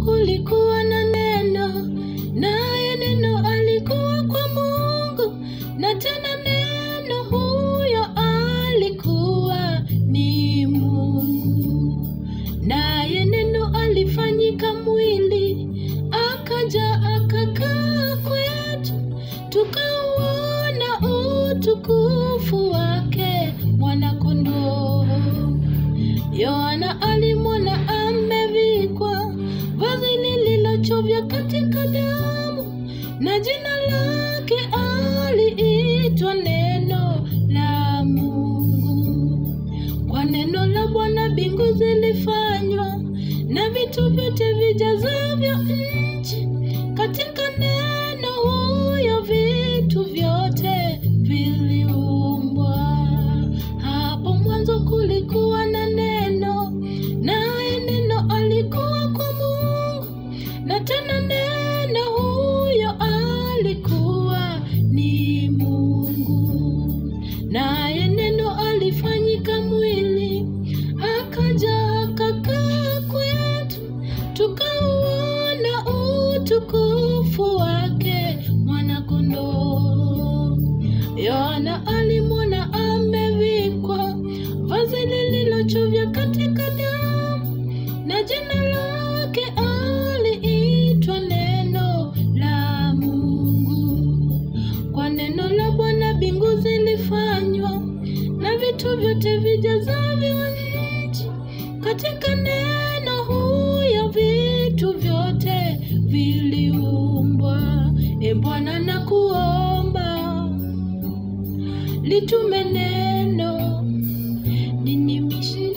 kulikuwa na neno, naye neno alikuwa kwa Mungu, na tena neno huyo alikuwa ni Mungu. Naye neno alifanyika mwili, akaja akakaa kwetu, tukauona utukufu wake mwana-kondoo. Yohana alimwona amevikwa vazi lililochovya katika damu, na jina lake aliitwa Neno la Mungu. Kwa neno la Bwana mbingu zilifanywa, na vitu vyote vijazavyo nchi. Katika neno huyo vitu vyote viliumbwa. Hapo mwanzo kulikuwa na neno, naye neno alikuwa kwa Mungu, na tena neno huyo alikuwa ni Mungu. Naye neno alifanyika mwili, akaja akakaa kwetu, tukauona utukufu wake mwana-kondoo. Yohana alimwona amevikwa vazi lililochovya katika damu, na jina lake aliitwa Neno la Mungu. Kwa neno la Bwana mbingu zilifanywa, na vitu vyote vijazavyo nchi. Katika neno huyo vitu vyote viliumbwa. E Bwana, nakuomba litume neno ninimishe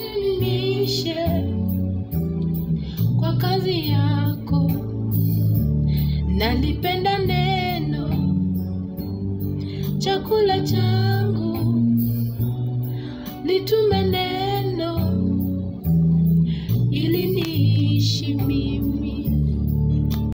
kwa kazi yako. Nalipenda neno, chakula changu, litume neno